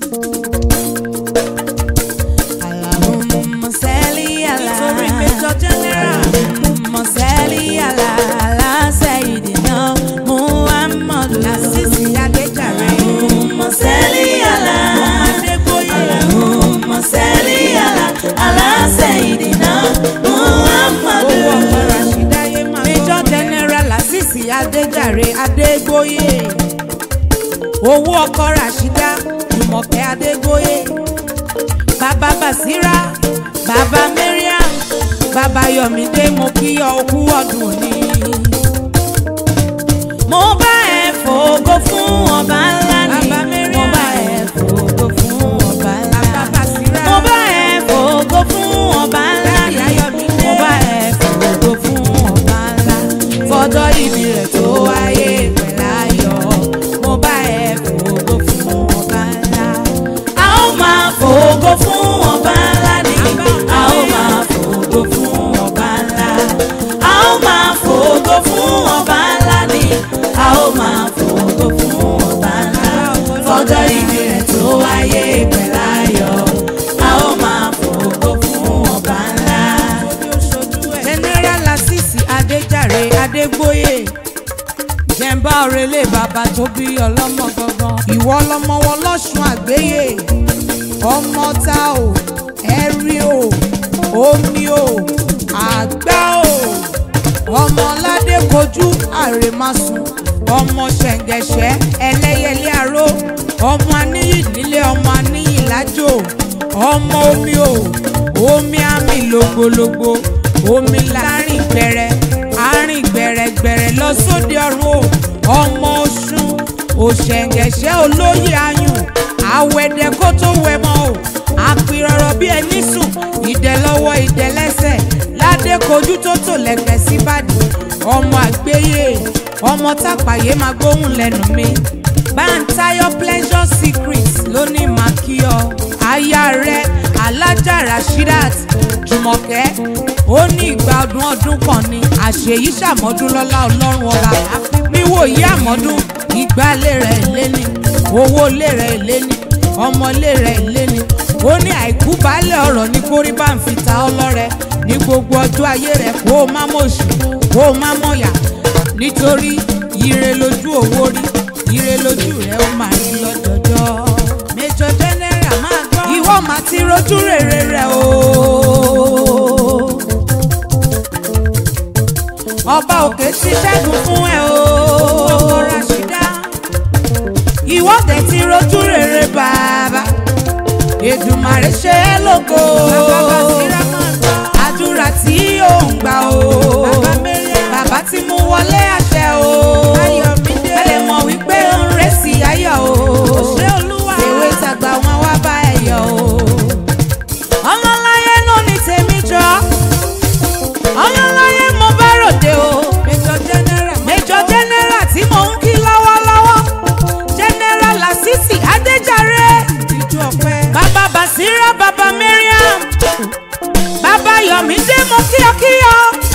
Allahumma salli ala. Nítorí Major General. Allahumma salli ala ala sayyidina Muhammadu. Lásìsì Adéjàre. Allahumma salli ala. Adégbóyè. Allahumma salli ala ala sayyidina Muhammadu. Owó ọkọ̀ Ràṣídáyé máa Major General Lásìsì Adéjàre Adégbóyè. Owó ọkọ Ràṣídá Jùmọ̀kẹ́ Adégbóyè. Bàbá Bàsírà, bàbá Mariam, bàbá Yọ̀mídé mo kí ọ okú ọdún òní. Mo bá ẹ fògo fún ọba ńlá ni. Bàbá Mariam. Mo bá ẹ fògo fún ọba ńlá. Bàbá Bàsírà. Mo bá ẹ fògo fún ọba ńlá ni. Ìyá Yọ̀mídé. Mo bá ẹ fògo fún ọba ńlá. Fọjọ́ ìbí rẹ̀ tó wáyé pẹ̀láyọ̀. Mo bá ẹ fògo fún ọba ńlá. A ó máa fògo fún ọba ńlá ni. A ó máa fògo fún ọba ńlá. A ó máa fògo fún ọba ńlá ni. A ó máa fògo fún ọba ńlá. Fọjọ́ ìbí rẹ̀ tó wáyé pẹ̀láyọ̀. A ó máa fògo fún ọba ńlá. General Lásìsì Adéjàre Adégbóyè. jẹ́ńbá òrèlé bàbá tó bí ọlọ́mọ gangan. Ìwọ lọmọ wọn lọ́sùn àgbéyè. Ọmọ ta o, ẹ̀rí o, omi o, àgbá o. Ọmọ Ládé kojú àrèmásùn. Ọmọ ṣẹ̀ǹgẹ̀ṣẹ̀ ẹlẹ́yẹlé aró. Ọmọ aníyì nílé ọmọ aníyì lájò. Ọmọ omi o, omi àmì lògbòlògbò. Omi láàrin gbẹrẹ, àárín gbẹrẹgbẹrẹ lọ sóde ọ̀run o. Ọmọ Ọ̀ṣun òṣèǹgẹ̀ṣẹ́ olóyè ayùn àwẹ̀dẹ̀ kó tó wẹ̀ mọ́ o àpìrọ̀rọ̀ bí ẹni sùn ìdẹ lọ́wọ́ ìdẹ lẹ́sẹ̀ ládé kojú tó tò lẹ́gbẹ̀ síbàdí ọmọ àgbéyé ọmọ tápàyé máa gbóhùn lẹ́nu mi báńtáyọ̀ pleasure secret ló ní màá kí ọ aya rẹ alájà rashidat jùmọ̀kẹ́ ó ní ìgbà ọdún ọdún kan ní àṣeyí ṣàmọ́dún lọ́lá ọlọ́run ọba níwò yí àmọ́dún ìgbàlẹ̀ rẹ̀ léni owó lé rẹ̀ léni ọmọ lé rẹ̀ léni ó ní àìkú baálẹ̀ ọ̀rọ̀ ní kórí bá ń fi ta ọlọ́rẹ ní gbogbo ọjọ́ ayé rẹ̀ kó o má mọ̀ṣù kó o má mọ̀yà nítorí ire lójú owó rí ire lójú rẹ̀ ó máa rí lọ́jọ́jọ́. Major General máa gbọ́. ìwọ máa ti rojú rere rẹ̀ o. ọba òkè ti ṣẹ́gun fún ẹ o. ọkọ Ràṣídá. ìwọ dẹ̀ ti rojú rere bàbá. Èdùmàrè ṣe é lógo. Bàbá Bàsírà máa gbọ́. àdúrà tí ò ń gbà o. Bàbá Mariam. bàbá ti mú wọlé àṣẹ o. Ayọ̀mídé. ẹ lè mọ̀ wípé ó ń rẹ́sì ayọ̀ o. Ṣé Olúwa? Èwe tàgbà wọn wá bá ẹ yọ̀ o. ọlọ́láyé ló ní tèmi jọ. ọlọ́láyé mo bá ròde o. Major General. Major General tí mò ń kí lọ́wọ́lọ́wọ́. General Lasisi Adéjàre. Ìjọ ọpẹ́. Bàbá Basira Bàbá Mariam. Bàbá Yọ̀mídé mo kíyọkíyọ.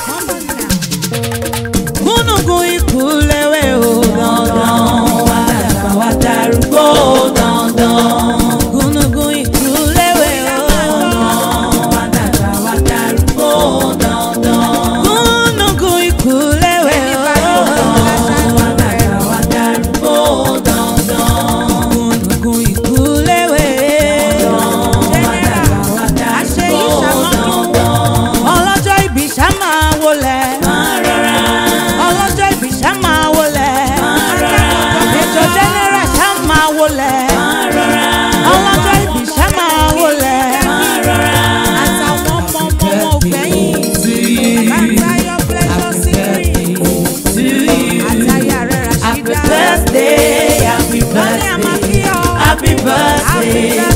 Gúnùgún ikú léwé o dandan. Wá dàgbà wá darúgbó dandan. Gúnùgún ikú léwé o dandan. Wá dàgbà wá darúgbó dandan. Gúnùgún ikú léwé o dandan. Wá dàgbà wá darúgbó dandan. Gúnùgún ikú léwé o dandan. Wá dàgbà wá Àṣeyí darúgbó ṣàmọ́dún. dandan. Ọlọ́jọ́ ìbí ṣá máa wọlé. Ọlọ́jọ́ ìbí ṣá máa wọlé. Major General ṣá máa wọlé. Ọlọ́jọ́ ìbí ṣá máa wọlé. Àtàwọn ọmọ ọmọ ọmọ ògbẹ́yìn. Bàbáyọ̀ pleasure secret. Àtàyà rẹ̀ Happy Ràṣídá. birthday, happy Wọ́n ní a máa birthday, kí ọ. happy birthday. Happy